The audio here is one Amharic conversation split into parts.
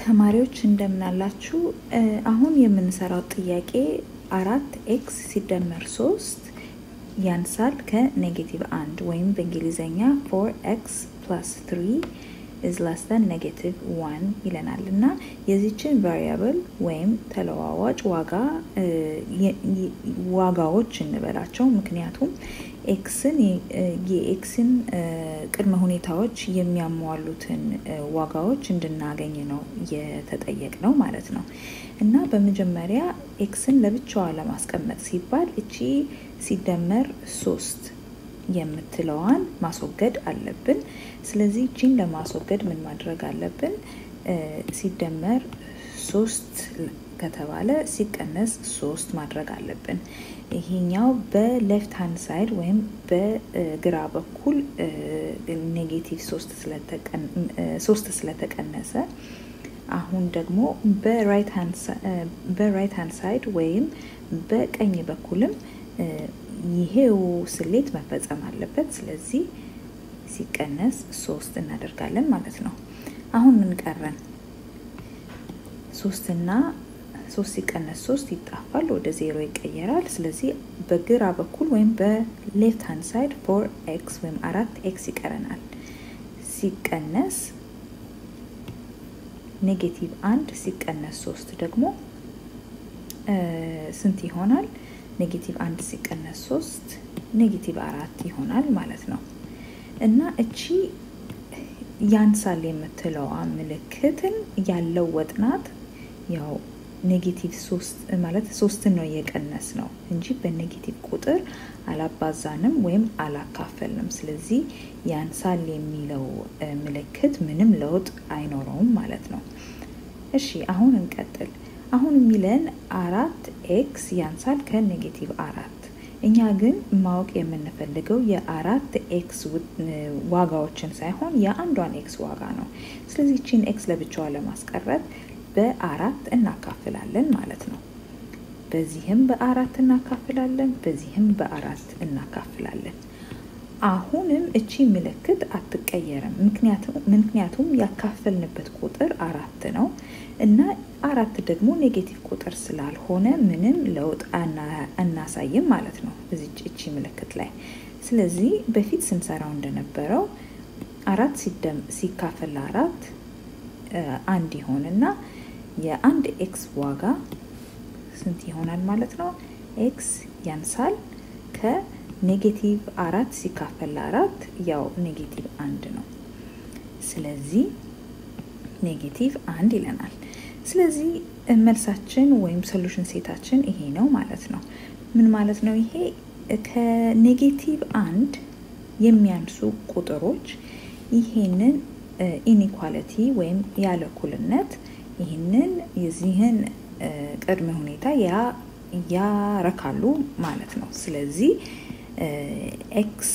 ተማሪዎች እንደምናላችሁ። አሁን የምንሰራው ጥያቄ አራት ኤክስ ሲደመር ሶስት ያንሳል ከኔጌቲቭ አንድ ወይም በእንግሊዝኛ ፎር ኤክስ ፕላስ ትሪ ኢዝ ላስ ዛን ኔጌቲቭ ዋን ይለናል እና የዚችን ቫሪያብል ወይም ተለዋዋጭ ዋጋ ዋጋዎች እንበላቸው። ምክንያቱም ኤክስን የኤክስን ቅድመ ሁኔታዎች የሚያሟሉትን ዋጋዎች እንድናገኝ ነው የተጠየቅ ነው ማለት ነው። እና በመጀመሪያ ኤክስን ለብቻዋ ለማስቀመጥ ሲባል እቺ ሲደመር ሶስት የምትለዋን ማስወገድ አለብን። ስለዚህ እቺን ለማስወገድ ምን ማድረግ አለብን? ሲደመር ሶስት ከተባለ ሲቀነስ ሶስት ማድረግ አለብን። ይሄኛው በሌፍት ሃንድ ሳይድ ወይም በግራ በኩል ኔጌቲቭ ሶስት ስለተቀነሰ አሁን ደግሞ በራይት ሃንድ ሳይድ ወይም በቀኝ በኩልም ይሄው ስሌት መፈጸም አለበት። ስለዚህ ሲቀነስ ሶስት እናደርጋለን ማለት ነው። አሁን ምን ቀረን? ሶስትና ሶስት ሲቀነስ ሶስት ይጣፋል፣ ወደ ዜሮ ይቀየራል። ስለዚህ በግራ በኩል ወይም በሌፍት ሃንድ ሳይድ ፎር ኤክስ ወይም አራት ኤክስ ይቀረናል። ሲቀነስ ኔጌቲቭ አንድ ሲቀነስ ሶስት ደግሞ ስንት ይሆናል? ኔጌቲቭ አንድ ሲቀነስ ሶስት ኔጌቲቭ አራት ይሆናል ማለት ነው። እና እቺ ያንሳል የምትለዋ ምልክትን ያለው ወጥናት ያው ኔጌቲቭ ሶስት ማለት ሶስትን ነው የቀነስ ነው እንጂ በኔጌቲቭ ቁጥር አላባዛንም ወይም አላካፈልንም። ስለዚህ ያንሳል የሚለው ምልክት ምንም ለውጥ አይኖረውም ማለት ነው። እሺ አሁን እንቀጥል። አሁን የሚለን አራት ኤክስ ያንሳል ከኔጌቲቭ አራት። እኛ ግን ማወቅ የምንፈልገው የአራት ኤክስ ዋጋዎችን ሳይሆን የአንዷን ኤክስ ዋጋ ነው። ስለዚህ ቺን ኤክስ ለብቻዋ ለማስቀረት በአራት እናካፍላለን ማለት ነው። በዚህም በአራት እናካፍላለን፣ በዚህም በአራት እናካፍላለን። አሁንም እቺ ምልክት አትቀየርም። ምክንያቱም ያካፈልንበት ቁጥር አራት ነው እና አራት ደግሞ ኔጌቲቭ ቁጥር ስላልሆነ ምንም ለውጥ አናሳይም ማለት ነው እዚች እቺ ምልክት ላይ። ስለዚህ በፊት ስንሰራው እንደነበረው አራት ሲካፈል ለአራት አንድ ይሆንና የአንድ ኤክስ ዋጋ ስንት ይሆናል ማለት ነው? ኤክስ ያንሳል ከኔጌቲቭ አራት ሲካፈል ለአራት ያው ኔጌቲቭ አንድ ነው። ስለዚህ ኔጌቲቭ አንድ ይለናል። ስለዚህ መልሳችን ወይም ሶሉሽን ሴታችን ይሄ ነው ማለት ነው። ምን ማለት ነው ይሄ? ከኔጌቲቭ አንድ የሚያንሱ ቁጥሮች ይሄንን ኢኒኳሊቲ ወይም ያለ እኩልነት ይህንን የዚህን ቅድመ ሁኔታ ያረካሉ ማለት ነው። ስለዚህ ኤክስ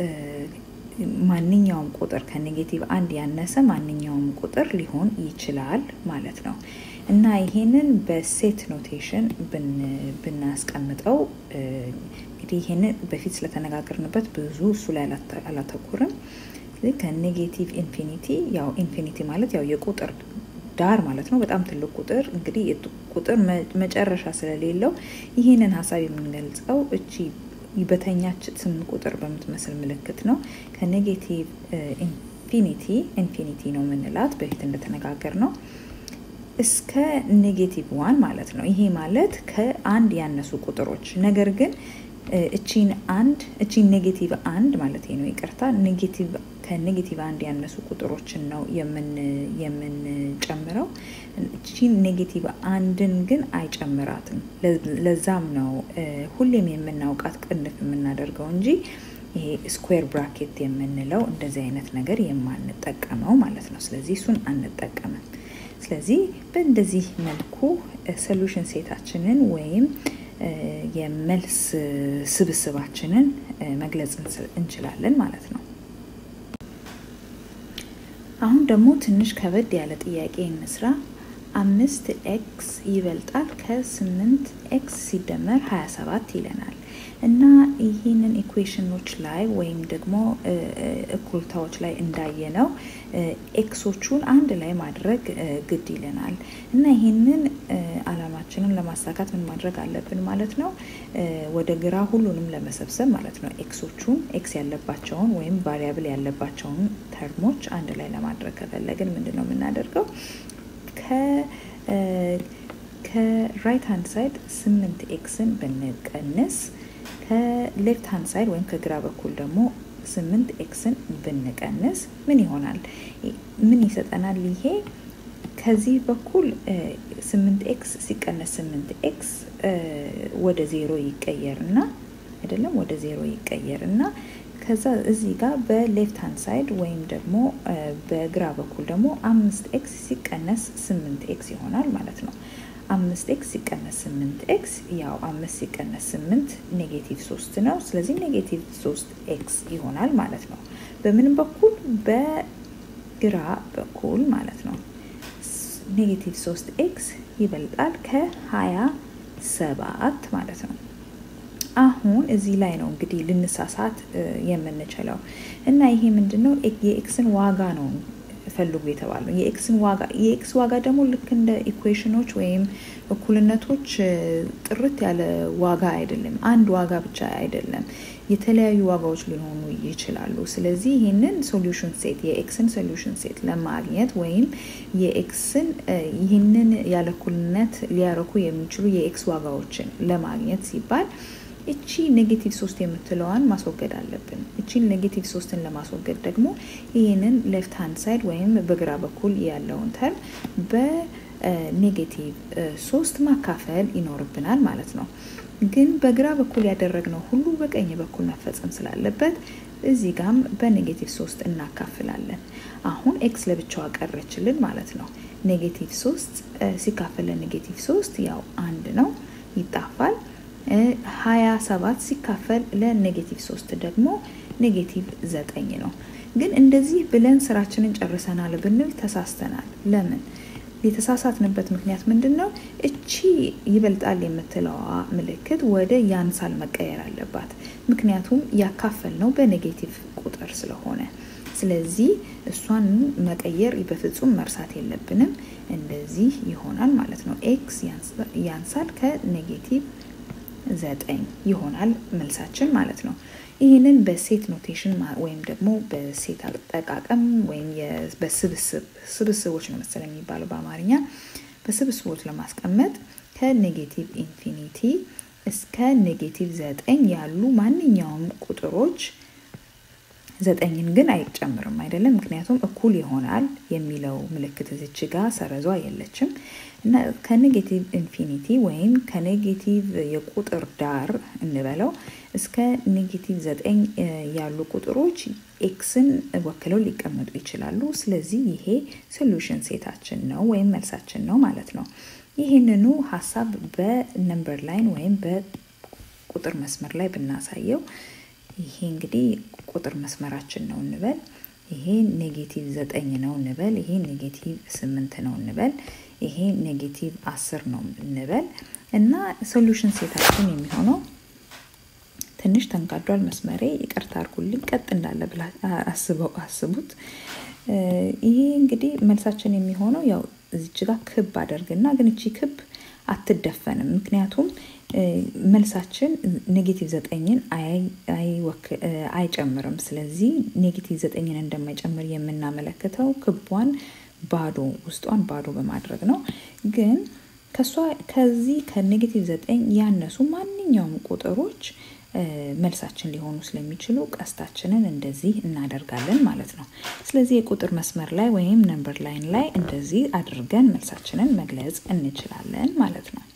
ማንኛውም ቁጥር ከኔጌቲቭ አንድ ያነሰ ማንኛውም ቁጥር ሊሆን ይችላል ማለት ነው እና ይሄንን በሴት ኖቴሽን ብናስቀምጠው እንግዲህ ይሄንን በፊት ስለተነጋገርንበት ብዙ እሱ ላይ አላተኩርም። ከኔጌቲቭ ኢንፊኒቲ ያው ኢንፊኒቲ ማለት ያው የቁጥር ዳር ማለት ነው። በጣም ትልቅ ቁጥር እንግዲህ ቁጥር መጨረሻ ስለሌለው ይህንን ሀሳብ የምንገልጸው እቺ በተኛች ስምንት ቁጥር በምትመስል ምልክት ነው። ከኔጌቲቭ ኢንፊኒቲ ኢንፊኒቲ ነው የምንላት በፊት እንደተነጋገር ነው እስከ ኔጌቲቭ ዋን ማለት ነው። ይሄ ማለት ከአንድ ያነሱ ቁጥሮች ነገር ግን እቺን አንድ እቺን ኔጌቲቭ አንድ ማለት ነው ይቅርታ፣ ኔጌቲቭ ከኔጌቲቭ አንድ ያነሱ ቁጥሮችን ነው የምንጨምረው። እቺን ኔጌቲቭ አንድን ግን አይጨምራትም። ለዛም ነው ሁሌም የምናውቃት ቅንፍ የምናደርገው እንጂ ይሄ ስኩዌር ብራኬት የምንለው እንደዚህ አይነት ነገር የማንጠቀመው ማለት ነው። ስለዚህ እሱን አንጠቀምም። ስለዚህ በእንደዚህ መልኩ ሶሉሽን ሴታችንን ወይም የመልስ ስብስባችንን መግለጽ እንችላለን ማለት ነው። አሁን ደግሞ ትንሽ ከበድ ያለ ጥያቄ እንስራ። አምስት ኤክስ ይበልጣል ከስምንት ኤክስ ሲደመር 27 ይለናል እና ይህንን ኢኩዌሽኖች ላይ ወይም ደግሞ እኩልታዎች ላይ እንዳየነው ኤክሶቹን አንድ ላይ ማድረግ ግድ ይለናል እና ይህንን አላማችንን ለማሳካት ምን ማድረግ አለብን ማለት ነው? ወደ ግራ ሁሉንም ለመሰብሰብ ማለት ነው። ኤክሶቹን ኤክስ ያለባቸውን ወይም ቫሪያብል ያለባቸውን ተርሞች አንድ ላይ ለማድረግ ከፈለግን ምንድን ነው የምናደርገው? ከራይት ሃንድ ሳይድ ስምንት ኤክስን ብንቀንስ ከሌፍት ሃንድ ሳይድ ወይም ከግራ በኩል ደግሞ ስምንት ኤክስን ብንቀንስ ምን ይሆናል? ምን ይሰጠናል? ይሄ ከዚህ በኩል ስምንት ኤክስ ሲቀነስ ስምንት ኤክስ ወደ ዜሮ ይቀየርና አይደለም ወደ ዜሮ ይቀየርና ከዛ እዚህ ጋር በሌፍት ሃንድ ሳይድ ወይም ደግሞ በግራ በኩል ደግሞ አምስት ኤክስ ሲቀነስ ስምንት ኤክስ ይሆናል ማለት ነው። አምስት ኤክስ ሲቀነስ ስምንት ኤክስ ያው አምስት ሲቀነስ ስምንት ኔጌቲቭ ሶስት ነው። ስለዚህ ኔጌቲቭ ሶስት ኤክስ ይሆናል ማለት ነው። በምንም በኩል በግራ በኩል ማለት ነው። ኔጌቲቭ ሶስት ኤክስ ይበልጣል ከሀያ ሰባት ማለት ነው። አሁን እዚህ ላይ ነው እንግዲህ ልንሳሳት የምንችለው እና ይሄ ምንድን ነው የኤክስን ዋጋ ነው ፈልጉ የተባለው የኤክስን ዋጋ የኤክስ ዋጋ ደግሞ ልክ እንደ ኢኩዌሽኖች ወይም እኩልነቶች ጥርት ያለ ዋጋ አይደለም። አንድ ዋጋ ብቻ አይደለም፣ የተለያዩ ዋጋዎች ሊሆኑ ይችላሉ። ስለዚህ ይህንን ሶሉሽን ሴት የኤክስን ሶሉሽን ሴት ለማግኘት ወይም የኤክስን ይህንን ያለ እኩልነት ሊያረኩ የሚችሉ የኤክስ ዋጋዎችን ለማግኘት ሲባል እቺ ኔጌቲቭ ሶስት የምትለዋን ማስወገድ አለብን። እቺን ኔጌቲቭ ሶስትን ለማስወገድ ደግሞ ይህንን ሌፍት ሃንድ ሳይድ ወይም በግራ በኩል ያለውን ተርም በኔጌቲቭ ሶስት ማካፈል ይኖርብናል ማለት ነው። ግን በግራ በኩል ያደረግነው ሁሉ በቀኝ በኩል መፈጸም ስላለበት እዚህ ጋም በኔጌቲቭ ሶስት እናካፍላለን። አሁን ኤክስ ለብቻዋ ቀረችልን ማለት ነው። ኔጌቲቭ ሶስት ሲካፈል ለኔጌቲቭ ሶስት ያው አንድ ነው፣ ይጣፋል። ሀያ ሰባት ሲካፈል ለኔጌቲቭ ሶስት ደግሞ ኔጌቲቭ ዘጠኝ ነው። ግን እንደዚህ ብለን ስራችንን ጨርሰናል ብንል ተሳስተናል። ለምን? የተሳሳትንበት ምክንያት ምንድን ነው? እቺ ይበልጣል የምትለዋ ምልክት ወደ ያንሳል መቀየር አለባት። ምክንያቱም ያካፈል ነው በኔጌቲቭ ቁጥር ስለሆነ ስለዚህ እሷን መቀየር በፍጹም መርሳት የለብንም። እንደዚህ ይሆናል ማለት ነው። ኤክስ ያንሳል ከኔጌቲቭ ዘጠኝ ይሆናል መልሳችን ማለት ነው። ይህንን በሴት ኖቴሽን ወይም ደግሞ በሴት አጠቃቀም ወይም በስብስብ ስብስቦች ነው መሰለኝ የሚባለው በአማርኛ በስብስቦች ለማስቀመጥ ከኔጌቲቭ ኢንፊኒቲ እስከ ኔጌቲቭ ዘጠኝ ያሉ ማንኛውም ቁጥሮች ዘጠኝን ግን አይጨምርም አይደለም። ምክንያቱም እኩል ይሆናል የሚለው ምልክት እዚች ጋር ሰረዟ የለችም እና ከኔጌቲቭ ኢንፊኒቲ ወይም ከኔጌቲቭ የቁጥር ዳር እንበለው እስከ ኔጌቲቭ ዘጠኝ ያሉ ቁጥሮች ኤክስን ወክለው ሊቀመጡ ይችላሉ። ስለዚህ ይሄ ሶሉሽን ሴታችን ነው ወይም መልሳችን ነው ማለት ነው። ይህንኑ ሀሳብ በነምበር ላይን ወይም በቁጥር መስመር ላይ ብናሳየው ይሄ እንግዲህ ቁጥር መስመራችን ነው እንበል። ይሄ ኔጌቲቭ ዘጠኝ ነው እንበል። ይሄ ኔጌቲቭ ስምንት ነው እንበል። ይሄ ኔጌቲቭ አስር ነው እንበል እና ሶሉሽን ሴታችን የሚሆነው ትንሽ ተንጋዷል መስመሬ፣ ይቅርታ አድርጉልኝ። ቀጥ እንዳለ ብላ አስበው አስቡት። ይሄ እንግዲህ መልሳችን የሚሆነው ያው እዚች ጋር ክብ አደርግና ግን እቺ ክብ አትደፈንም። ምክንያቱም መልሳችን ኔጌቲቭ ዘጠኝን አይጨምርም። ስለዚህ ኔጌቲቭ ዘጠኝን እንደማይጨምር የምናመለክተው ክቧን ባዶ ውስጧን ባዶ በማድረግ ነው። ግን ከሷ ከዚህ ከኔጌቲቭ ዘጠኝ ያነሱ ማንኛውም ቁጥሮች መልሳችን ሊሆኑ ስለሚችሉ ቀስታችንን እንደዚህ እናደርጋለን ማለት ነው። ስለዚህ የቁጥር መስመር ላይ ወይም ነምበር ላይን ላይ እንደዚህ አድርገን መልሳችንን መግለጽ እንችላለን ማለት ነው።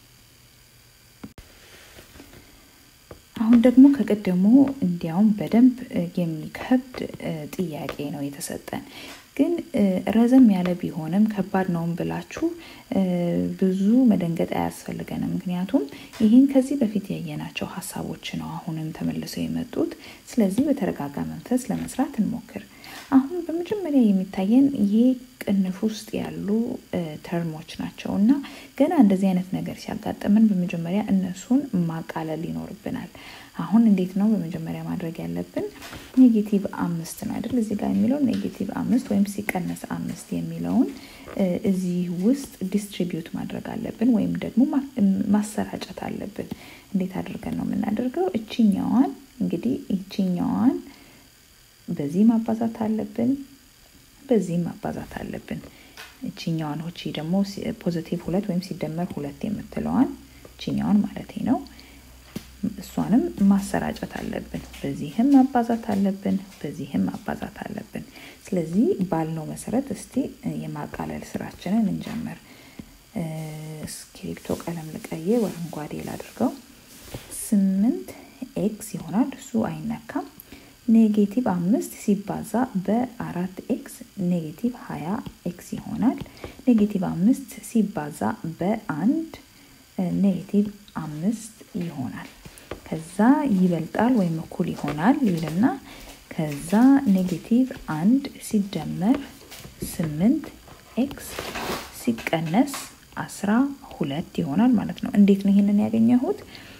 አሁን ደግሞ ከቀደሙ እንዲያውም በደንብ የሚከብድ ጥያቄ ነው የተሰጠን። ግን ረዘም ያለ ቢሆንም ከባድ ነውም ብላችሁ ብዙ መደንገጥ አያስፈልገንም። ምክንያቱም ይህን ከዚህ በፊት ያየናቸው ሀሳቦች ነው አሁንም ተመልሰው የመጡት። ስለዚህ በተረጋጋ መንፈስ ለመስራት እንሞክር። አሁን በመጀመሪያ የሚታየን ይሄ ቅንፍ ውስጥ ያሉ ተርሞች ናቸው እና ገና እንደዚህ አይነት ነገር ሲያጋጥምን በመጀመሪያ እነሱን ማቃለል ይኖርብናል። አሁን እንዴት ነው በመጀመሪያ ማድረግ ያለብን? ኔጌቲቭ አምስት ነው አይደል? እዚህ ጋር የሚለው ኔጌቲቭ አምስት ወይም ሲቀነስ አምስት የሚለውን እዚህ ውስጥ ዲስትሪቢዩት ማድረግ አለብን ወይም ደግሞ ማሰራጨት አለብን። እንዴት አድርገን ነው የምናደርገው? እችኛዋን እንግዲህ እችኛዋን በዚህ ማባዛት አለብን፣ በዚህም ማባዛት አለብን። እችኛዋን ሆቺ ደግሞ ፖዚቲቭ ሁለት ወይም ሲደመር ሁለት የምትለዋን እችኛዋን ማለት ነው እሷንም ማሰራጨት አለብን። በዚህም ማባዛት አለብን፣ በዚህም ማባዛት አለብን። ስለዚህ ባልነው መሰረት እስቲ የማቃለል ስራችንን እንጀምር። እስክሪብቶ ቀለም ልቀይር፣ አረንጓዴ ላድርገው። ስምንት ኤክስ ይሆናል፣ እሱ አይነካም። ኔጌቲቭ አምስት ሲባዛ በአራት ኤክስ ኔጌቲቭ ሀያ ኤክስ ይሆናል። ኔጌቲቭ አምስት ሲባዛ በአንድ ኔጌቲቭ አምስት ይሆናል። ከዛ ይበልጣል ወይም እኩል ይሆናል ይልና ከዛ ኔጌቲቭ አንድ ሲደመር ስምንት ኤክስ ሲቀነስ አስራ ሁለት ይሆናል ማለት ነው። እንዴት ነው ይህንን ያገኘሁት?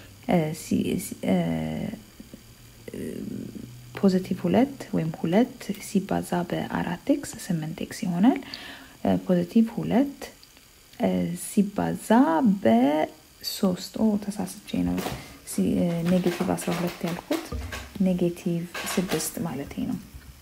ፖዚቲቭ ሁለት ወይም ሁለት ሲባዛ በአራት ኤክስ ስምንት ኤክስ ይሆናል። ፖዚቲቭ ሁለት ሲባዛ በሶስት ኦ ተሳስቼ ነው ኔጌቲቭ 12 ያልኩት ኔጌቲቭ ስድስት ማለት ነው።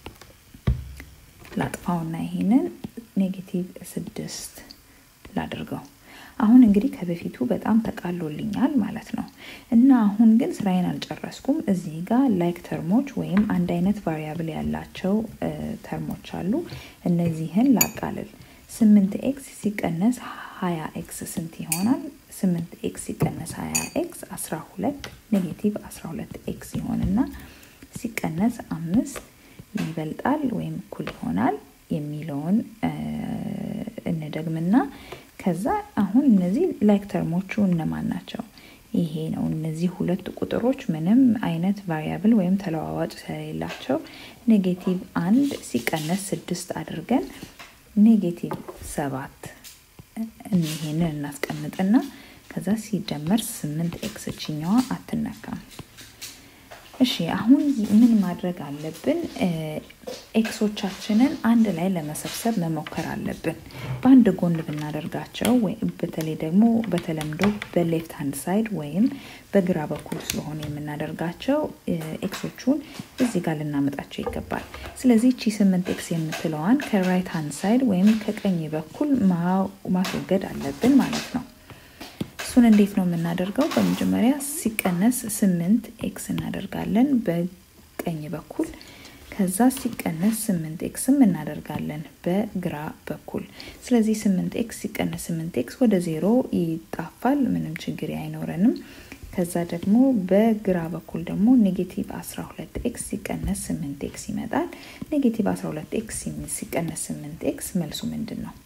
ላጥፋውና ይሄንን ኔጌቲቭ ስድስት ላድርገው። አሁን እንግዲህ ከበፊቱ በጣም ተቃሎልኛል ማለት ነው። እና አሁን ግን ስራዬን አልጨረስኩም። እዚህ ጋር ላይክ ተርሞች ወይም አንድ አይነት ቫሪያብል ያላቸው ተርሞች አሉ። እነዚህን ላቃልል። ስምንት ኤክስ ሲቀነስ ሀያ ኤክስ ስንት ይሆናል? ስምንት ኤክስ ሲቀነስ ሀያ ኤክስ አስራ ሁለት ኔጌቲቭ አስራ ሁለት ኤክስ ይሆንና ሲቀነስ አምስት ይበልጣል ወይም እኩል ይሆናል የሚለውን እንደግምና ከዛ አሁን እነዚህ ላይክ ተርሞቹ እነማን ናቸው? ይሄ ነው። እነዚህ ሁለት ቁጥሮች ምንም አይነት ቫሪያብል ወይም ተለዋዋጭ ስለሌላቸው ኔጌቲቭ አንድ ሲቀነስ ስድስት አድርገን ኔጌቲቭ ሰባት ይሄንን እናስቀምጥና ከዛ ሲደመር ስምንት ኤክስ ችኛዋ አትነካም። እሺ አሁን ምን ማድረግ አለብን? ኤክሶቻችንን አንድ ላይ ለመሰብሰብ መሞከር አለብን። በአንድ ጎን ብናደርጋቸው በተለይ ደግሞ በተለምዶ በሌፍት ሃንድ ሳይድ ወይም በግራ በኩል ስለሆነ የምናደርጋቸው ኤክሶቹን እዚህ ጋር ልናመጣቸው ይገባል። ስለዚህ ቺ ስምንት ኤክስ የምትለዋን ከራይት ሃንድ ሳይድ ወይም ከቀኝ በኩል ማስወገድ አለብን ማለት ነው። እሱን እንዴት ነው የምናደርገው? በመጀመሪያ ሲቀነስ ስምንት ኤክስ እናደርጋለን በቀኝ በኩል ከዛ ሲቀነስ ስምንት ኤክስም እናደርጋለን በግራ በኩል። ስለዚህ ስምንት ኤክስ ሲቀነስ ስምንት ኤክስ ወደ ዜሮ ይጣፋል፣ ምንም ችግር አይኖረንም። ከዛ ደግሞ በግራ በኩል ደግሞ ኔጌቲቭ 12 ኤክስ ሲቀነስ 8 ኤክስ ይመጣል። ኔጌቲቭ 12 ኤክስ ሲቀነስ 8 ኤክስ መልሱ ምንድን ነው?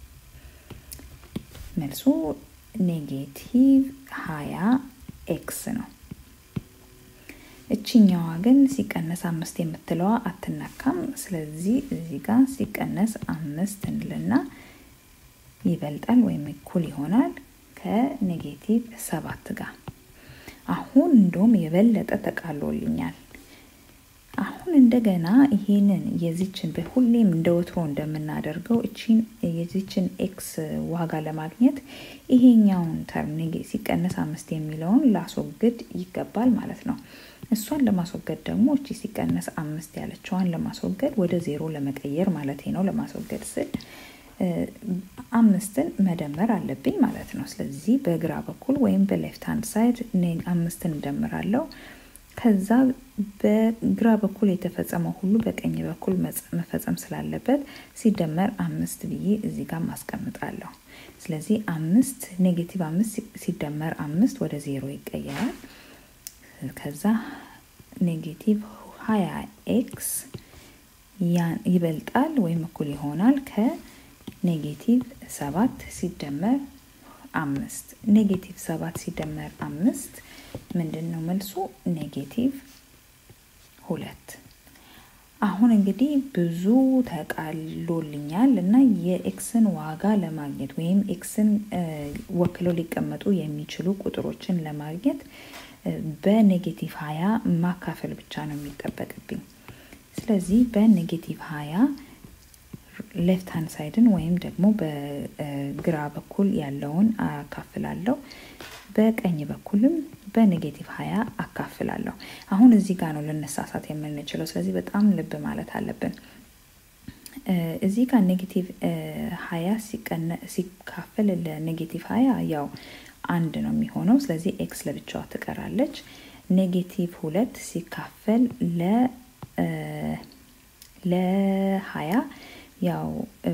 መልሱ ኔጌቲቭ 20 ኤክስ ነው። እችኛዋ ግን ሲቀነስ አምስት የምትለዋ አትነካም። ስለዚህ እዚህ ጋር ሲቀነስ አምስት እንልና ይበልጣል ወይም እኩል ይሆናል ከኔጌቲቭ ሰባት ጋር። አሁን እንደውም የበለጠ ተቃሎልኛል። አሁን እንደገና ይሄንን የዚችን በሁሌም እንደ ወትሮ እንደምናደርገው እቺን የዚችን ኤክስ ዋጋ ለማግኘት ይሄኛውን ተርም ሲቀነስ አምስት የሚለውን ላስወግድ ይገባል ማለት ነው። እሷን ለማስወገድ ደግሞ እቺ ሲቀነስ አምስት ያለችዋን ለማስወገድ ወደ ዜሮ ለመቀየር ማለት ነው። ለማስወገድ ስል አምስትን መደመር አለብኝ ማለት ነው። ስለዚህ በግራ በኩል ወይም በሌፍት ሃንድ ሳይድ አምስትን እደምራለሁ። ከዛ በግራ በኩል የተፈጸመው ሁሉ በቀኝ በኩል መፈጸም ስላለበት ሲደመር አምስት ብዬ እዚህ ጋር ማስቀምጣለሁ። ስለዚህ አምስት ኔጌቲቭ አምስት ሲደመር አምስት ወደ ዜሮ ይቀየራል። ከዛ ኔጌቲቭ ሀያ ኤክስ ይበልጣል ወይም እኩል ይሆናል ከኔጌቲቭ ሰባት ሲደመር አምስት ኔጌቲቭ ሰባት ሲደመር አምስት ምንድን ነው መልሱ? ኔጌቲቭ ሁለት። አሁን እንግዲህ ብዙ ተቃሎልኛል እና የኤክስን ዋጋ ለማግኘት ወይም ኤክስን ወክለው ሊቀመጡ የሚችሉ ቁጥሮችን ለማግኘት በኔጌቲቭ ሀያ ማካፈል ብቻ ነው የሚጠበቅብኝ። ስለዚህ በኔጌቲቭ ሀያ ሌፍት ሃንድ ሳይድን ወይም ደግሞ በግራ በኩል ያለውን አካፍላለሁ። በቀኝ በኩልም በኔጌቲቭ ሀያ አካፍላለሁ። አሁን እዚህ ጋር ነው ልንሳሳት የምንችለው። ስለዚህ በጣም ልብ ማለት አለብን። እዚህ ጋር ኔጌቲቭ ሀያ ሲካፈል ለኔጌቲቭ ሀያ ያው አንድ ነው የሚሆነው። ስለዚህ ኤክስ ለብቻዋ ትቀራለች። ኔጌቲቭ ሁለት ሲካፈል ለሀያ ያው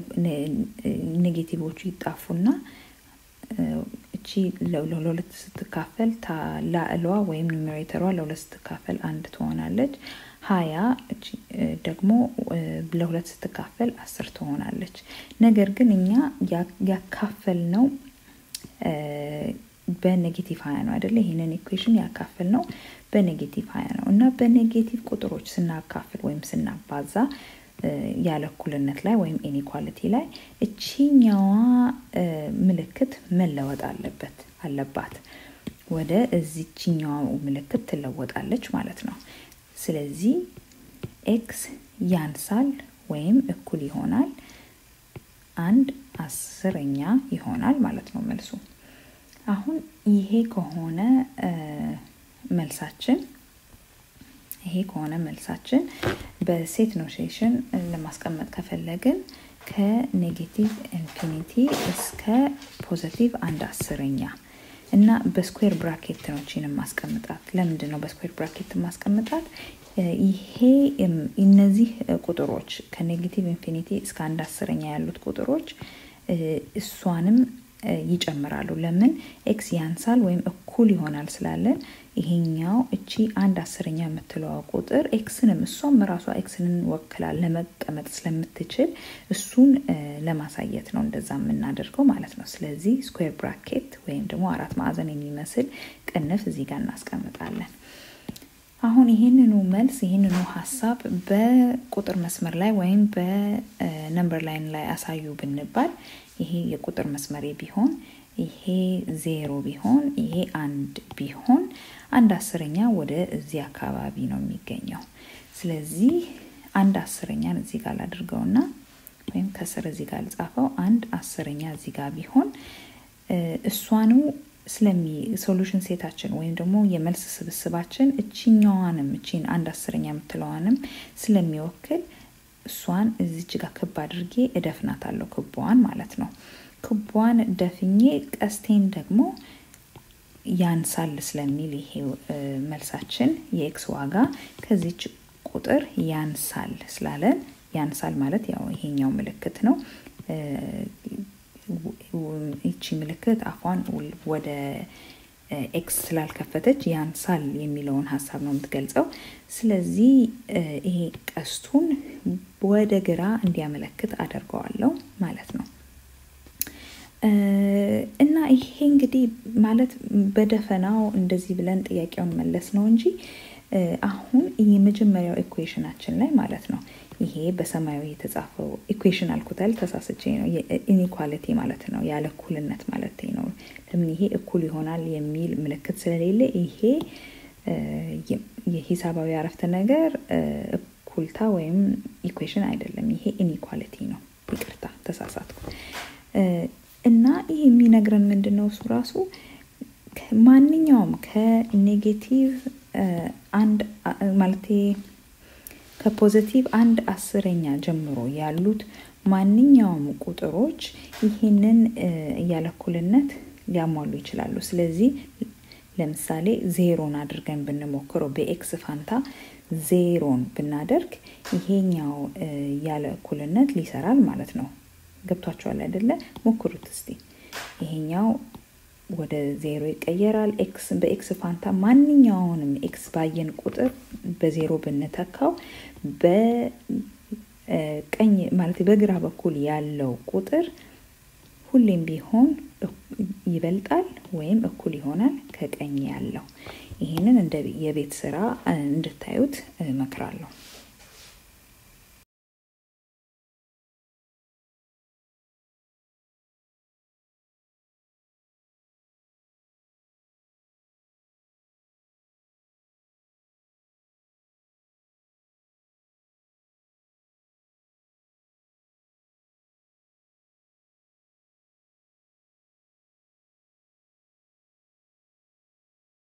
ኔጌቲቮቹ ይጣፉና እቺ ለሁለት ስትካፈል ላዕሏ ወይም ኑሜሬተሯ ለሁለት ስትካፈል አንድ ትሆናለች። ሀያ ደግሞ ለሁለት ስትካፈል አስር ትሆናለች። ነገር ግን እኛ ያካፈል ነው በኔጌቲቭ ሀያ ነው አይደለ? ይህንን ኢኩዌሽን ያካፍል ነው በኔጌቲቭ ሀያ ነው እና በኔጌቲቭ ቁጥሮች ስናካፍል ወይም ስናባዛ ያለ እኩልነት ላይ ወይም ኢኒኳሊቲ ላይ እቺኛዋ ምልክት መለወጥ አለበት አለባት ወደ እዚችኛዋ ምልክት ትለወጣለች ማለት ነው። ስለዚህ ኤክስ ያንሳል ወይም እኩል ይሆናል አንድ አስረኛ ይሆናል ማለት ነው መልሱ። አሁን ይሄ ከሆነ መልሳችን ይሄ ከሆነ መልሳችን በሴት ኖቴሽን ለማስቀመጥ ከፈለግን ከኔጌቲቭ ኢንፊኒቲ እስከ ፖዘቲቭ አንድ አስረኛ እና በስኩዌር ብራኬት ነው ቺን ማስቀምጣት። ለምንድን ነው በስኩዌር ብራኬት ማስቀምጣት? ይሄ እነዚህ ቁጥሮች ከኔጌቲቭ ኢንፊኒቲ እስከ አንድ አስረኛ ያሉት ቁጥሮች እሷንም ይጨምራሉ። ለምን ኤክስ ያንሳል ወይም እኩል ይሆናል ስላለን ይሄኛው እቺ አንድ አስረኛ የምትለዋ ቁጥር ኤክስንም እሷም ራሷ ኤክስንን ወክላል ለመቀመጥ ስለምትችል እሱን ለማሳየት ነው እንደዛ የምናደርገው ማለት ነው። ስለዚህ ስኩዌር ብራኬት ወይም ደግሞ አራት ማዕዘን የሚመስል ቅንፍ እዚህ ጋር እናስቀምጣለን። አሁን ይህንኑ መልስ ይህንኑ ሀሳብ በቁጥር መስመር ላይ ወይም በነምበር ላይን ላይ አሳዩ ብንባል ይሄ የቁጥር መስመሬ ቢሆን ይሄ ዜሮ ቢሆን ይሄ አንድ ቢሆን አንድ አስረኛ ወደ እዚህ አካባቢ ነው የሚገኘው። ስለዚህ አንድ አስረኛን እዚህ ጋር ላድርገውና ወይም ከስር እዚህ ጋር ልጻፈው። አንድ አስረኛ እዚህ ጋር ቢሆን እሷኑ ስለሚ ሶሉሽን ሴታችን ወይም ደግሞ የመልስ ስብስባችን እችኛዋንም እቺን አንድ አስረኛ የምትለዋንም ስለሚወክል እሷን እዚች ጋር ክብ አድርጌ እደፍናታለሁ። ክቧን ማለት ነው። ክቧን ደፍኜ ቀስቴን ደግሞ ያንሳል ስለሚል ይሄ መልሳችን የኤክስ ዋጋ ከዚች ቁጥር ያንሳል ስላለን ያንሳል ማለት ያው ይሄኛው ምልክት ነው። ይቺ ምልክት አፏን ወደ ኤክስ ስላልከፈተች ያንሳል የሚለውን ሀሳብ ነው የምትገልጸው። ስለዚህ ይሄ ቀስቱን ወደ ግራ እንዲያመለክት አደርገዋለሁ ማለት ነው። እና ይሄ እንግዲህ ማለት በደፈናው እንደዚህ ብለን ጥያቄውን መለስ ነው እንጂ አሁን የመጀመሪያው ኢኩዌሽናችን ላይ ማለት ነው ይሄ በሰማያዊ የተጻፈው ኢኩዌሽን አልኩታል፣ ተሳስቼ ነው። ኢኒኳሊቲ ማለት ነው፣ ያለ እኩልነት ማለት ነው። ለምን ይሄ እኩል ይሆናል የሚል ምልክት ስለሌለ ይሄ የሂሳባዊ አረፍተ ነገር እኩልታ ወይም ኢኩዌሽን አይደለም። ይሄ ኢኒኳሊቲ ነው። ይቅርታ ተሳሳትኩ። እና ይህ የሚነግረን ምንድን ነው? እሱ ራሱ ማንኛውም ከኔጌቲቭ አንድ ማለቴ ከፖዘቲቭ አንድ አስረኛ ጀምሮ ያሉት ማንኛውም ቁጥሮች ይህንን ያለ እኩልነት ሊያሟሉ ይችላሉ። ስለዚህ ለምሳሌ ዜሮን አድርገን ብንሞክረው በኤክስ ፋንታ ዜሮን ብናደርግ ይሄኛው ያለ እኩልነት ሊሰራል ማለት ነው። ገብቷቸዋል አይደለ? ሞክሩት እስቲ። ይሄኛው ወደ ዜሮ ይቀየራል። ኤክስ በኤክስ ፋንታ ማንኛውንም ኤክስ ባየን ቁጥር በዜሮ ብንተካው በቀኝ ማለት በግራ በኩል ያለው ቁጥር ሁሌም ቢሆን ይበልጣል ወይም እኩል ይሆናል ከቀኝ ያለው። ይህንን እንደ የቤት ስራ እንድታዩት እመክራለሁ።